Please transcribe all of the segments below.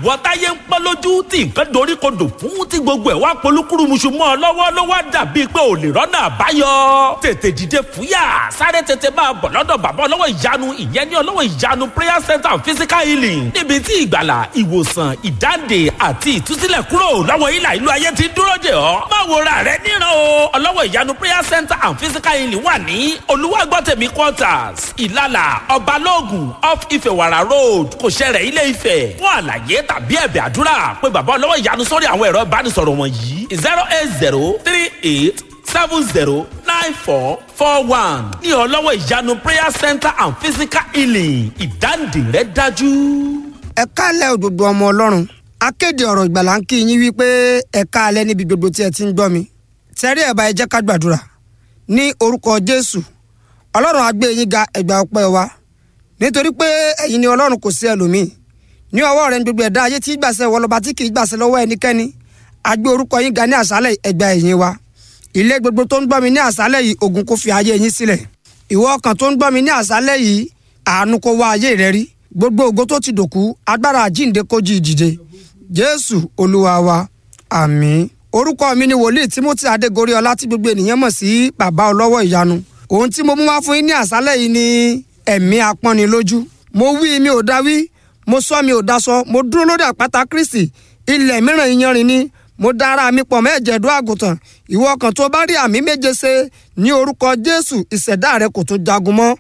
ìwọ táyé ń pẹ́ lójú tí nǹkan dorí kodò fún tí gbogbo ẹ̀ wá polúkúrúmuṣu mọ́ ọ lọ́wọ́ ló wá dàbí pé ò lè rọ́nà àbáyọ tètè dìde fúyà sáré tètè máa bọ̀ lọ́dọ̀ bàbá ọlọ́wọ́ ìyanu ìyẹn ní ọlọ́wọ́ ìyanu prayer center and physical healing níbi tí ìgbàlà ìwòsàn ìdáǹdè àti ìtúsílẹ̀ kúrò lọ́wọ́ ìlà ìlú ayé ti dúró dè ọ́ má wo ra rẹ níran o ọlọ́wọ́ ìyanu prayer center and physical healing wà ní olúwàgbọ́tẹ̀mí quarters ìlàlà ọbalóògùn off ìfẹ̀wàrà road kò ṣẹlẹ̀ ilé ìfẹ́ fún àlàyé tàbí ẹ̀bẹ̀ àdúrà pé bàbá ọlọ́wọ́ ìyanu sórí àwọn ẹ̀rọ ìbánisọ̀rọ̀ wọ̀nyí zero eight zero three eight seven zero nine four four one ní ọlọ́wọ́ ìyanu prayer center and physical healing ìdáǹdè rẹ dájú. ẹ káàlẹ́ òdòdó ọmọ ọlọ́run akéde ọ̀rọ̀ ìgbàlá ń kí yín wípé ẹ káàlẹ́ níbi gbogbo tí ẹ ti ń gbọ́ mi tẹ́rí ẹ̀ bá ẹ jẹ́ ká gbàdúrà ní orúkọ jésù ọlọ́run á gbé yín ga ẹgbà ọpẹ́ wa nítorí pé ẹ̀yin ni ọlọ́run kò sí ẹlòmíì ní ọwọ́ rẹ̀ ní gbogbo ẹ̀dá ayé tí gbàṣẹ wọlọ́ba tí kì í gbàṣẹ lọ́wọ́ ẹnikẹ́ni á gbé orúkọ yín ga ní àṣálẹ̀ ẹgbà ẹ̀yìn wa ilé gbogbo tó ń gbọ́ mi ní àṣálẹ̀ yìí ogun kò fi ayé yín sílẹ̀ ìwọ ọkàn tó ń gbọ́ mi ní àṣálẹ̀ yìí àánú kó wá ayé rẹ rí gbogbo ògo tó ti dòkú agbára àjíǹde kó jí ìdìde jésù olúwa wa àmín orúkọ mi ni wòlíì timothy adégorí ọlá tí gbogbo ènìyàn mọ̀ sí bàbá ọlọ́wọ́ ìyanu ohun tí mo mú wá fún yín ní àṣálẹ̀ yìí ni ẹ̀mí apọ́nilójú mo wí mi ò dá wí mo sọ mi ò dá sọ mo dúró lórí àpáta kristi ilẹ̀ mìíràn iyanrìn ni mo dára mi pọ̀ mẹ́jẹ̀dú àgùntàn ìwọ kan tó bá rí àmì méje ṣe ní orúkọ jésù ìṣẹ̀dá rẹ kò tún jagun mọ́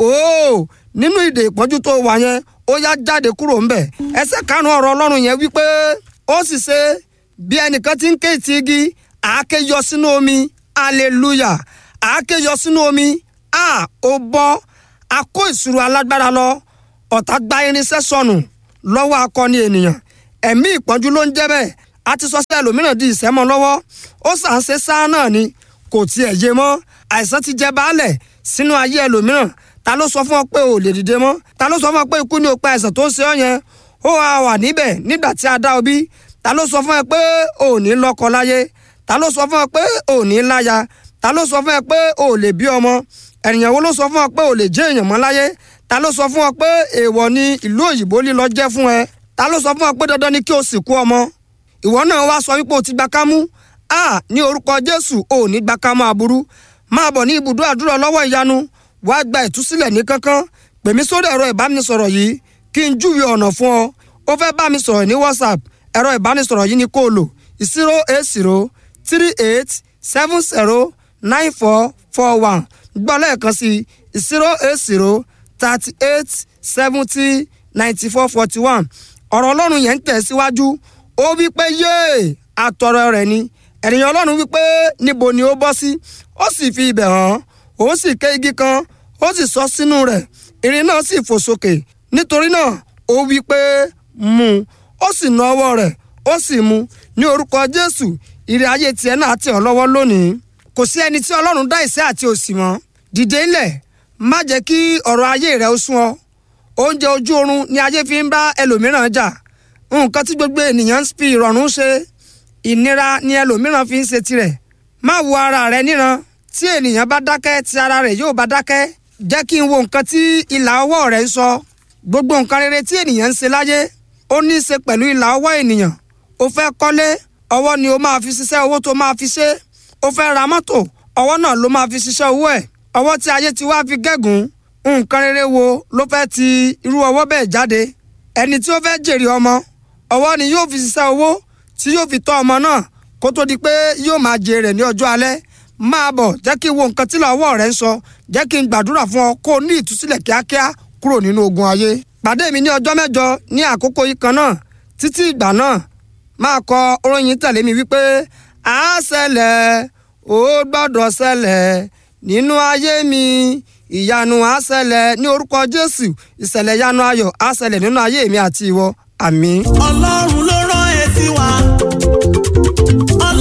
ooo nínú ìdè ìpọ́njú tó wà yẹn ó yá jáde kúrò ńbẹ̀ ẹsẹ̀ karùn-ún ọ̀rọ̀ ọlọ́run yẹn wípé ó sì ṣe bí ẹnìkan ti ń ké ti igi àáké yọ sínú omi hallelujah àáké yọ sínú omi a ó bọ́ a kó ìṣòro alágbára lọ ọ̀tá gba irinṣẹ́ sọnù lọ́wọ́ akọni ènìyàn ẹ̀mí ìpọ́njú ló ń jẹ́ bẹ́ẹ̀ a ti sọ sí ẹlòmíràn di ìsẹ́mọ́ lọ́wọ́ ó sàn ṣe sáà náà ni kò tiẹ̀ yé mọ́ àìsàn ti jẹ baálẹ̀ sínú ayé ẹlòmíràn ta ló sọ fún ọ pé ò lè dìde mọ́ ta ló sọ fún ọ pé ikú ni ó pa àìsàn tó ń ṣe ọ yẹn ó wà wà níbẹ̀ nígbà tí a dá ọ bí ta ló sọ fún ẹ pé ò ní lọ́kọ láyé ta ló sọ fún ẹ pé ò ní láya ta ló sọ fún ẹ pé ò lè bí ọmọ ènìyàn wo ló sọ fún ọ pé ò lè jẹ́ èèyàn mọ́ láyé ta ló sọ fún ọ pé èèwọ̀ ni ìlú òyìnbó lílọ jẹ́ fún ẹ ta ló sọ fún ọ pé dandan ni kí o sìnkú ọmọ ìwọ náà wá sọ wípé o ti gba kámú a ní orúkọ jésù ò ní gba kámú aburú máa bọ̀ ní ibùdó àdúrà lọ́wọ́ ìyanu wàá gba ìtúsílẹ̀ ní kankan pèmí sórí ẹ̀rọ ìbánisọ̀rọ̀ yìí kí n júwe ọ̀nà fún ọ ó fẹ́ bá mi sọ̀rọ̀ ní whatsapp ẹ̀rọ ìbánisọ̀rọ̀ yìí ni kó o lò zero eight zero three eight seven zero nine four four one gbọ́ lẹ́ẹ̀kan sí zero eight zero thirty eight seventy ninety four forty one ọ̀rọ̀ ọlọ́run yẹn ń tẹ̀ síwájú ó wí pé yéè àtọ̀rọ̀ rẹ̀ ni ènìyàn ọlọ́run wí pé níbo ni ó bọ́ sí ó sì fi ibẹ̀ hàn ó sì ké igi kan ó sì sọ sínú rẹ̀ irin náà sì fò sókè nítorí náà ó wí pé mú un ó sì na ọwọ́ rẹ̀ ó sì mú un ní orúkọ jésù ìrì ayé tiẹ̀ náà tẹ̀ ọ́ lọ́wọ́ lónìí kò sí ẹni tí ọlọ́run dá ìṣẹ́ àti òṣì mọ́ dìde ńlẹ̀ má jẹ́ kí ọ̀rọ̀ ayé rẹ̀ ó sún ọ oúnjẹ ojú oorun ni ayé fi ń bá ẹlòmíràn jà nǹkan tí gbogbo ènìyàn ń fi ìrọ̀rùn ṣe ìnira ni ẹlòmíràn fi ń ṣe tirẹ̀ má wo ara rẹ níran tí ènìyàn bá dákẹ́ tí ara rẹ̀ yóò bá dákẹ́ jẹ́ kí n wo nǹkan tí ìlà ọwọ́ rẹ̀ ń sọ gbogbo nǹkan rere tí ènìyàn ń ṣe láyé ó ní í ṣe pẹ̀lú ìlà ọwọ́ ènìyàn ó fẹ́ kọ́lé ọwọ́ ni ó máa fi ṣiṣẹ́ owó tó máa fi ṣe ó fẹ́ ra mọ́tò ọwọ́ náà ló máa fi ṣiṣẹ́ owó ẹ̀ ọwọ́ tí ayé ti wá fi gégùn nǹkan rere wo ló fẹ́ ti irú ọwọ́ bẹ́ẹ̀ jáde ẹni tí ó fẹ́ jèrè ọmọ ọwọ́ ni yóò fi ṣiṣẹ́ owó tí yóò fi tọ́ ọmọ náà kó tó di pé yóò máa jèrè ní ọjọ́ alẹ́ máa bọ̀ jẹ́ kí n wo nǹkan tí lọ́wọ́ rẹ̀ ń sọ jẹ́ kí n gbàdúrà fún ọ kó o ní ìtúsílẹ̀ kíákíá kúrò nínú ogun ayé. pàdé mi ní ọjọ́ mẹ́jọ ní àkókò yìí kan náà títí ìgbà náà máa kọ orin tẹ̀lé mi wípé a ṣẹlẹ̀ ó gbọ́dọ̀ ṣẹlẹ̀ nínú ayé mi ìyanu á ṣẹlẹ̀ ní orúkọ jésù ìṣẹ̀lẹ̀ ìyanu ayọ̀ á ṣẹlẹ̀ nínú ayé mi àti ìwọ àmín. ọlọ́run ló rán ẹ sí wa. ọlọ́run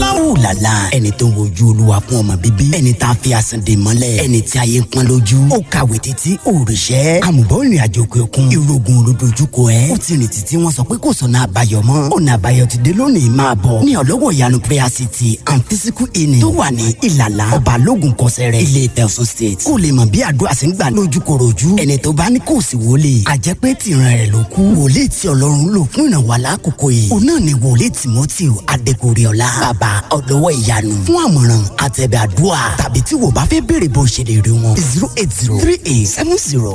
ìlàlá ẹni tó ń wojú olúwa fún ọmọ bíbí ẹni tá a fi àsàn dè mọ́lẹ̀ ẹni tí ayé ń pọ́n lójú ó kàwé títí òrìṣẹ́ àmùbọ̀ ìrìn àjò òkè òkun ìrògùn olódojúkọ ẹ̀ ó ti rìn títí wọ́n sọ pé kò sọ̀nà àbáyọ mọ́ ọ̀nà àbáyọ ti dé lónìí máa bọ̀ ní ọlọ́wọ̀ ìyanu prayer city and physical healing tó wà ní ìlàlá ọba lógun kọsẹ̀rẹ̀ ilé Ifẹ̀ Ọ̀ṣun state kó lè mọ̀ bí àdúrà sì ń gbà lójúkorojú ẹni tó bá ní kò sí wọlé àjẹpẹ́ tìran rẹ̀ ló kú wòlíì tí ọlọ́run lò fún ìrànwọ́ alákòókò yìí òun náà ni wòlíì timothy adégoríọlá bàbá ọlọ́wọ́ ìyanu fún àmọ̀ràn àtẹ̀bẹ̀ àdúrà tàbí tí wò bá fẹ́ béèrè bó ṣe lè rí wọn zero eight zero three eight seven zero